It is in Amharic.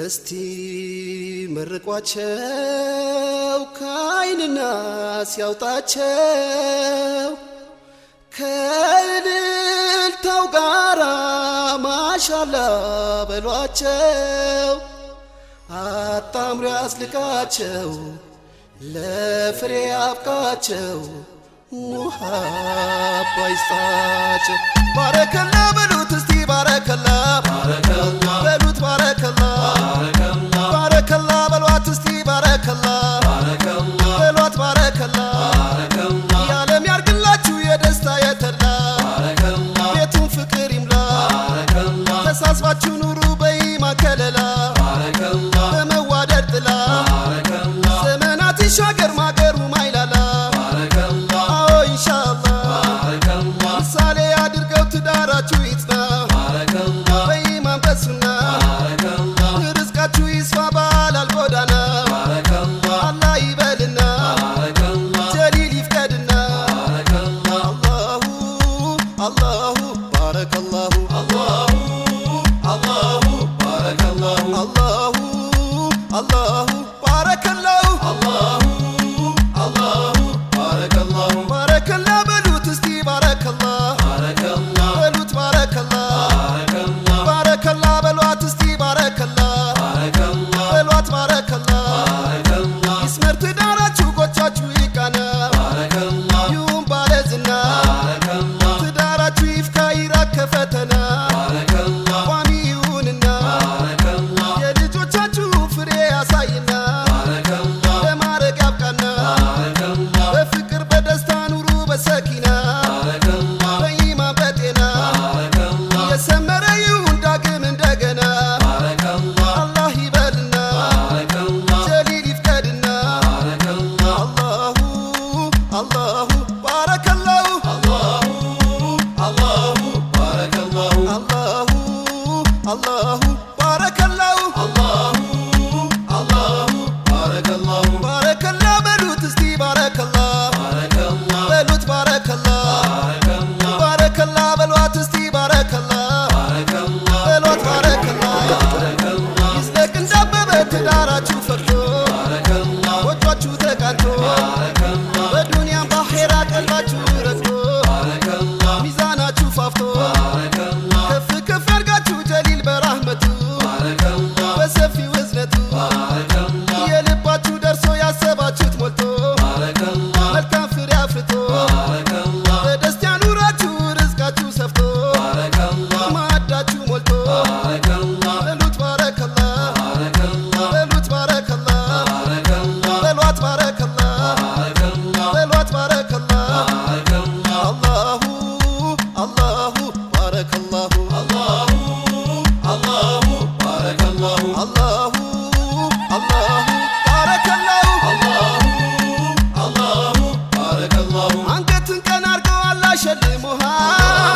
እስቲ መርቋቸው ከአይንና ሲያውጣቸው ከእልልታው ጋራ ማሻላ በሏቸው አጣምሮ ያስልቃቸው ለፍሬ አብቃቸው ሙሃባ ይስጣቸው ባረከላ በሉት እስቲ ባረከላ በሉት ባረከላ ባረከላ በሏት እስቲ ባረከላ በሏት ባረከላ የዓለም ያርግላችሁ የደስታ የተላ ቤቱን ፍቅር ይምላ ተሳስባችሁ ኑሩ በኢማ ከለላ በመዋደድ ጥላ ዘመናት ይሻገር ማገሩ ማይላላ አዎ ኢንሻአላህ ምሳሌ አድርገው ትዳራችሁ ይጽና በኢማን በሱና ርዝቃችሁ ይስፋ ባላል ጎዳና አላህ ይበልና ጀሊል ይፍቀድና አላሁ አላሁ ባረከላሁ አላሁ አላሁ ባረከላሁ አላሁ አላሁ ባረከላሁ አላሁ አላሁ ባረከላሁ ባረከላ በሉት እስቲ ባረከላ በሉት ባረከላ ባረከላ በሏት እስቲ ባረከላ በሏት ባረከላ ይስመር ትዳራችሁ ጎቻችሁ ይቃና ይሁን ባለዝና ትዳራችሁ ይፍካ ይራቅ ከፈተና ቋሚ ይሁንና የልጆቻችሁ ፍሬ ያሳይና ለማረግ ያብቃና በፍቅር በደስታ ኑሩ በሰኪና በኢማን በጤና የሰመረ ይሁን ዳግም እንደገና አላህ ይበልና ጀሊል ይፍቀድና አላሁ አላሁ ባረከላሁ አላሁ አላሁ ባረከላሁ ባረከላ በሉት እስቲ ባረከላ በሉት ባረከላ ባረከላ በሏት እስቲ ባረከላ በሏት ባረከላ ይዝለቅ እንዳበበ ትዳራችሁ ፈርቶ ጎጇችሁ ተቃንቶ በዱንያም ባኼራ ቀልባችሁ ረግቶ ሚዛናችሁ ፋፍቶ ከፍ ከፍ ያርጋችሁ ጀሊል በራህመቱ በሰፊው እዝነቱ የልባችሁ ደርሶ ያሰባችሁት ሞልቶ መልካም ፍሬ አፍርቶ በደስታ ኑራችሁ ርዝቃችሁ ሰፍቶ ማዕዳችሁ ሞልቶ በሉት ባረከላ በሉት ባረከላ በሏት ባረከላ በሏት ባረከላ አላሁ አላሁ ባረከላሁ አላሁ አላሁ ባረከላሁ አላሁ አላሁ ባረከላሁ አላሁ አላሁ ባረከላሁ አንገትን ቀና አርገው አላህ ሸልሞሃል